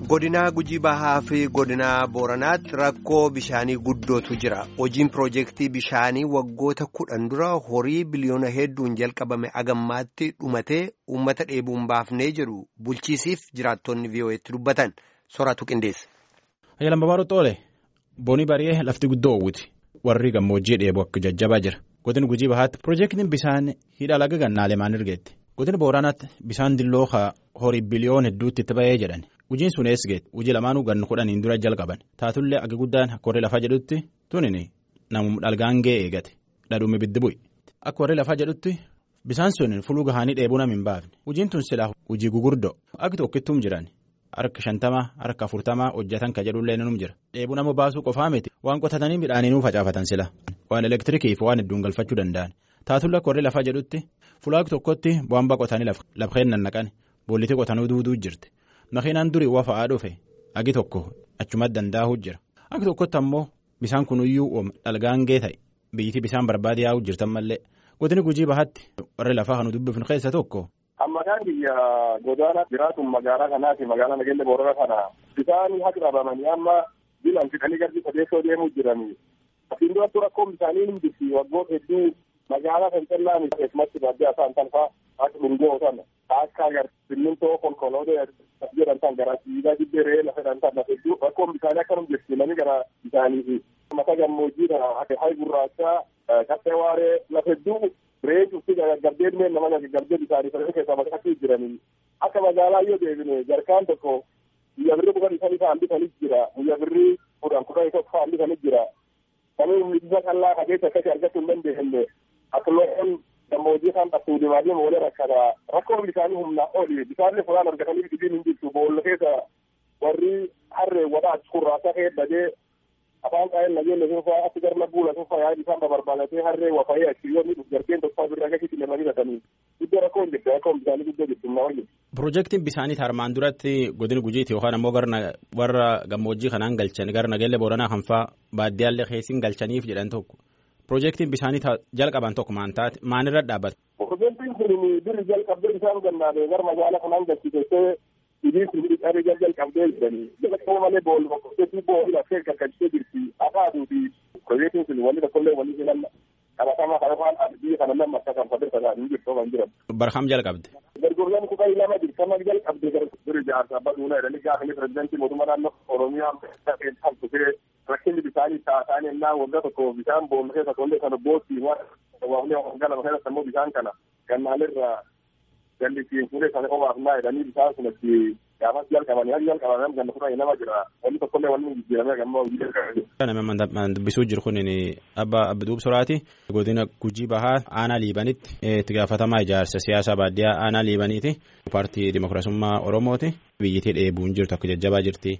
godinaa gujii bahaa fi godinaa booranaatti rakkoo bishaanii guddootu jira hojiin piroojeektii bishaanii waggoota kudhan dura horii biliyoona hedduun jalqabame agammaatti dhumatee uummata dheebuun baafnee jedhu bulchiisiif jiraattonni vii'oo'eetti dubbatan soraatu qindeesse. Ayyalan Babaaruu Xoole boonii bari'ee lafti guddoo uwwiti warri gammoojjii dheebu akka jajjabaa jira godina gujii bahaatti piroojeektiin bishaan hidha laga gannaalee maan ergeetti godina booranaatti bishaan dilloo horii biliyoona hedduutti itti ba'ee jedhan. Hojiin sun eesgeet hojii lamaanuu gannu kudhaniin dura jalqaban taatullee akka guddaan akka warri lafaa jedhutti tunini namum dhalgaan ga'ee eegate dhadhuumi biddi bu'i akka warri lafaa jedhutti bisaan sun fuluu gahaanii dheebuu nam hin baafne hojiin tun silaa hojii gugurdoo akka tokkittuum jiran harka shantamaa harka afurtamaa hojjetan ka jedhullee num jira dheebuu nama baasuu qofaa miti waan qotatanii midhaaniinuu facaafatan sila waan elektirikiif waan hedduun galfachuu danda'an taatullee akka warri lafaa jedhutti fulaa tokkotti bu'aan qotanii lafeen nannaqan boollitii qotanuu duuduu jirti. Makiinaan durii wafa'aa dhufe agi tokko achumatti danda'uu jira agi tokkotti ammoo bisaan kunuyyuu dhalgaan gee ta'e biyyittii bisaan barbaade yaa'uu jirtan mallee godini gujii bahaatti warri lafaa kan dubbifnu keessa tokko. Ammakaan biyya godaana jiraatun magaalaa kanaati magaalaa nageenya boorana kana bisaan haqa qabamanii amma bilaan fixanii garbi sadeessoo deemuu jiranii asiin duratti rakkoon bishaanii ni jirti waggoota hedduu magaalaa kan callaan keessumatti baadiyyaa isaan tanfaa akka dhungoo sana akka agar simmintoo konkolootaa jedhan tan gara siidaa dibbee lafa jedhan tan lafa hedduu rakkoon bishaanii akkanum jirti namni gara bishaanii fi mata gammoojjiidha akka hayi gurraachaa qaxxee waaree lafa hedduu ree cufti gaggardeen mee nama gaggardee bishaanii sana keessaa maqaatti jiranii akka magaalaa yoo deebine jarkaan tokko guyyaa birrii kudhan isanii fa'aan bitanis jira guyyaa birrii kudhan kudhan isa fa'aan bitanis jira samii humnisa kallaa kajeessa akkasii argachuu hin dandeenye akka loon gammoojjii kan qabtuu diimaadii moolee rakkata rakkoon bishaanii humnaa oli bishaanni furaan argatanii dhibiin hin jirtu boolla keessa warri harree wadhaa kurraasaa kee badee afaan qaa'een nageenya sunfaa achi garma buula sunfaa yaa'ii bishaan babarbaadatee harree wafayee achi yoo miidhuuf jargeen tokko birraa gadi lemanii gatanii iddoo rakkoon jirti rakkoon bishaanii guddoo jirti humnaa oli. Piroojeektiin bishaanii armaan duratti godina gujiiti yookaan ammoo warra gammoojjii kanaan galchan gara nageenya booranaa kanfaa baadiyyaallee keessin galchaniif jedhan tokko. Piroojeektiin bishaanii jalqaban tokko maan taate maalirra dhaabbata. Piroojeektiin kun biri jalqabdee bishaan gannaadee gara magaalaa kanaan galchitee idiin kun dhiqaree jalqabdee jiranii jalqaba malee boolli boqqoteetii boolli lafee gargaartee jirti akaaduu fi piroojeektiin kun wanni tokkollee wanni jiran qabatamaa kana faan biyya kana lama akka kan fadde sana hin jirtu kan jiran. Barham jalqabde. Gargurlaan kutaa lama jirti sama jalqabde biri jaarsa baduuna jedhanii gaafa pirezidaantii mootummaa naannoo Oromiyaa kan tufee rakkinni bishaanii taasaan ennaa waggaa tokko bishaan boolla keessa tollee kana bootti waafnee waggaa lama keessa immoo bishaan kana gannaalirra jallisiin fuudhee sana qofaaf naa jedhanii bishaan sun itti gaafas jalqabanii hali jalqaban ganna fudhanii nama jira wanni tokkollee wanni jijjiiramee gammoo hojii jalqabanii. Nama dubbisuu jiru kun abba Abduub Soraati godina Gujii Bahaa aanaa Liibanitti itti gaafatamaa ijaarsa siyaasaa baadiyyaa aanaa Liibaniiti paartii Dimookiraasummaa Oromooti biyyittii dheebuun jirtu akka jajjabaa jirti.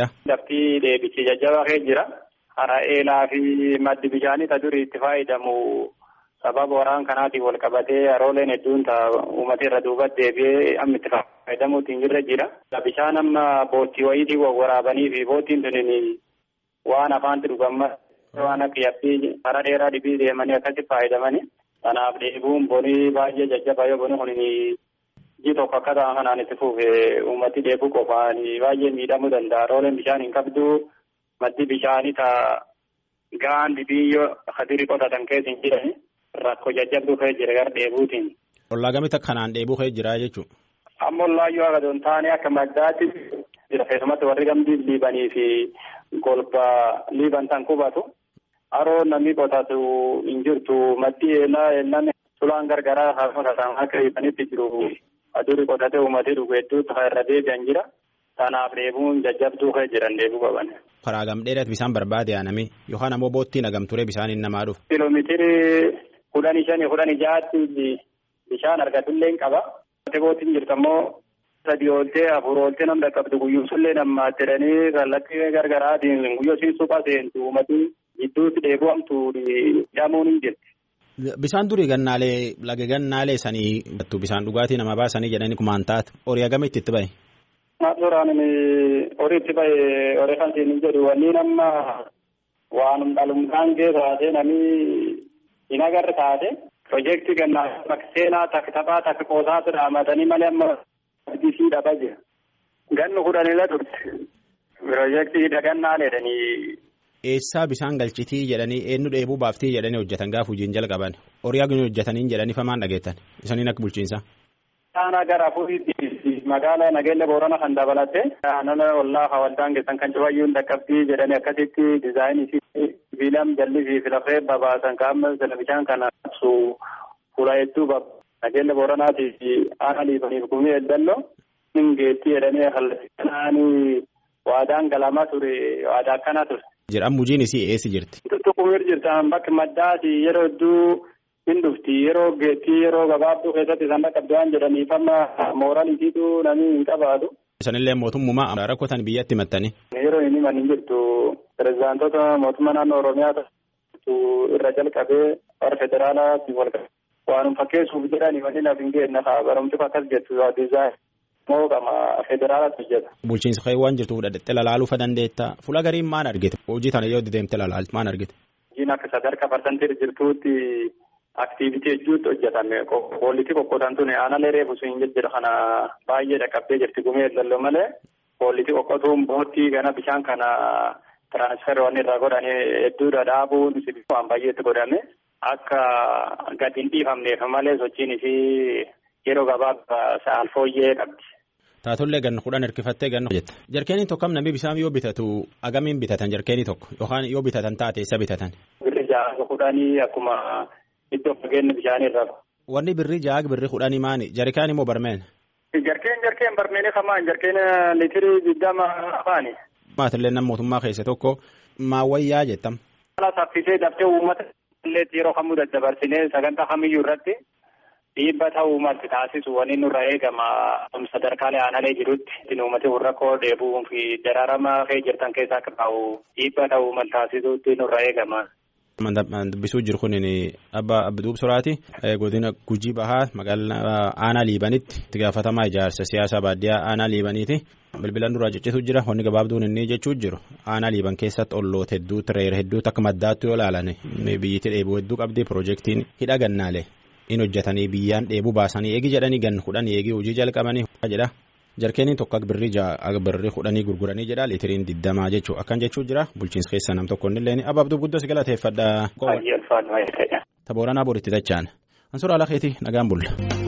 Lafti deebichi jajjabaa kee jira. Hara eelaa fi maddi bishaanii ta durii itti fayyadamu sababa waraan kanaatiin wal qabatee harooleen hedduun ta'a uummata irra duubatti deebi'ee amma itti fayyadamuutiin jirra jira. Bishaan amma boottii wayiitiin waraabanii fi boottiin tuniin waan afaanti dhugamma waan akka yabbee hara dheeraa dhibii deemanii akkatti fayyadamanii. Kanaaf dheebuun bonii baay'ee jajjabaa yoo boni kun ji tokko akka ta'an kanaan itti fuufee uummati dheebuu qofaan baay'ee miidhamuu danda'a. Harooleen bishaan hin qabdu maddi bishaanii ta'a gahaan biyyoo hadirii qotatan keessa hin jirani rakkoo jajjabduu ka'ee jira gara dheebuutiin. Ollaa gamitti kanaan dheebuu ka'ee jira jechuudha. Amma ollaayyuu akka doon taane akka maddaatti jira keessumatti warri gamdii liibanii fi golba liiban tan qubatu. Haroo namni qotatu hin jirtu maddi eelaa eelaan sulaan gargaraa haasofatan akka liibanitti jiru. Adurii qotatee uummatee dhugu hedduutu irra deebi'an jira. Kanaaf dheebuun jajjabduu ka'ee jiran dheebuu qaban. Karaa gamdheedhaatti bishaan barbaade aanami yookaan ammoo boottiin hagamturee bishaaniin namaa dhufu. Kiiloomeetirii kudhanii shanii kudhanii ja'aatti bishaan argatullee hin qaba. Boottiin jirtu ammoo sadii ooltee afur ooltee nam dhaqqabdu guyyuusullee namaa jedhanii kallattii gargaraatiin guyyoo siin suphaa seentu uummatii gidduutti dheebu'amtu hidhamuun hin jirti. Bishaan durii gannaalee laga gannaalee sanii bishaan dhugaatii nama baasanii jedhanii kumaan taate horii agamitti itti bahe. Suuraan horii itti bahe horii kan siin jedhu wanni nama waanum dhalumtaan kee taate namni hin agarre taate piroojeektii gannaa seenaa takka taphaa takka qoosaatu dhaamatanii malee amma argisiidhaa jira. Gannu kudhanila turte. Piroojeektii dhagannaa jedhanii. Eessaa bishaan galchitii jedhanii eenyu dheebuu baaftii jedhanii hojjetan gaafa hojiin jalqaban horii hagin hojjetaniin jedhanii famaan dhageettan isaniin akka bulchiinsa. Aanaa gara afuriitti magaalaa Nageelle Boorana kan dabalatte naannoo ollaa hawaldaan keessan kan cufayyuun dhaqqabbii jedhanii akkasitti diizaayinii sibiilam jalli fi filafee babaasan qaama televizhaan kana ibsu fuula hedduu Nageelle Booranaatii fi aanaa liifaniif gumii eeddalloo hingeettii jedhanii kallattii waadaan galamaa ture waadaa akkanaa ture. Jedhan mujiin isii eessi jirti. Tuttuqumir jirtan bakki maddaati yeroo hedduu hin dhufti yeroo geettii yeroo gabaabduu keessatti isaan dhaqqabdaan jedhaniif amma mooraalitiitu namni hin qabaatu. Isanillee mootummaa rakkotan biyyatti himattanii. Yeroo inni himan hin jirtu pirezidaantota mootummaa naannoo Oromiyaa irra jalqabee warra federaalaatti wal waanum fakkeessuuf jedhanii wanni naaf hin geenye barumsuuf akkas jettu diizaayin. moo qama federaalatti hojjeta. Bulchiinsa kee waan jirtuuf dhadhattee lalaaluu dandeetta. Fuula gariin maan argite? Hojii tana yoo deemte lalaaltu maan argite? Hojiin akka sadarkaa parsantii jirtuutti aktiivitii hedduutti hojjetame. Koollitii qoqqoodan tuni aanalee reefu sun jejjedha kana baay'ee dhaqqabdee jirti gumee eegalloo malee koollitii qoqqootuun boottii gana bishaan kana tiraansferii waan irraa godhanii hedduudha dhaabuun waan baay'eetti godhame akka gadi hin dhiifamneef malee sochiin isii yeroo gabaabaa sa'aal fooyyee qabdi. Taatollee ganna kudhan hirkifattee ganna hojjetta. Jarkeenii tokko namni bishaan yoo bitatu agamiin bitatan jarkeenii tokko yookaan yoo bitatan taate isa bitatan. Birri ja'a kudhanii akkuma iddoo fageenya bishaanii irraa. Wanni birri ja'a birri kudhanii maani jarkaan immoo barmeen. Jarkeen jarkeen barmeenii kamaan jarkeen liitirii digdama afaani. Maatillee nama mootummaa keessa tokko maawwayyaa jettam. Haala saffisee daftee uummata illee yeroo kamuu daddabarsinee sagantaa kamiyyuu irratti dhiibba ta'uu malti taasisu wani nurra eegama sadarkaalee aanalee jirutti uummati rakkoo dheebuu fi daraarama kee jirtan keessaa akka ta'u dhiibba ta'uu mal taasisutti nurra eegama. Dubbisuu jiru kun abba Abduub Suraati godina Gujii Bahaa magaalaa aanaa Liibanitti itti gaafatamaa ijaarsa siyaasaa baadiyyaa aanaa Liibaniiti. Bilbilaan duraa ciccitu jira wanni gabaabduun inni jechuu jiru aanaa Liiban keessatti olloota hedduutti reera hedduutti akka maddaatti yoo ilaalan biyyatti dheebuu hedduu qabdi piroojeektiin hidha gannaalee. in hojjetanii biyyaan dheebuu baasanii eegi jedhanii gan kudhan eegi hojii jalqabanii jedha jarkeeniin tokko birrii ja'a birrii kudhanii gurguranii jedha liitiriin digdamaa jechuu akkan jechuu jira bulchiinsa keessa nam tokko illee abaabduu guddoo si galateeffadha. Baay'ee ulfaatu baay'ee ta'edha. Tabooranaa boritti dachaan. Ansuura alakeeti nagaan bulla.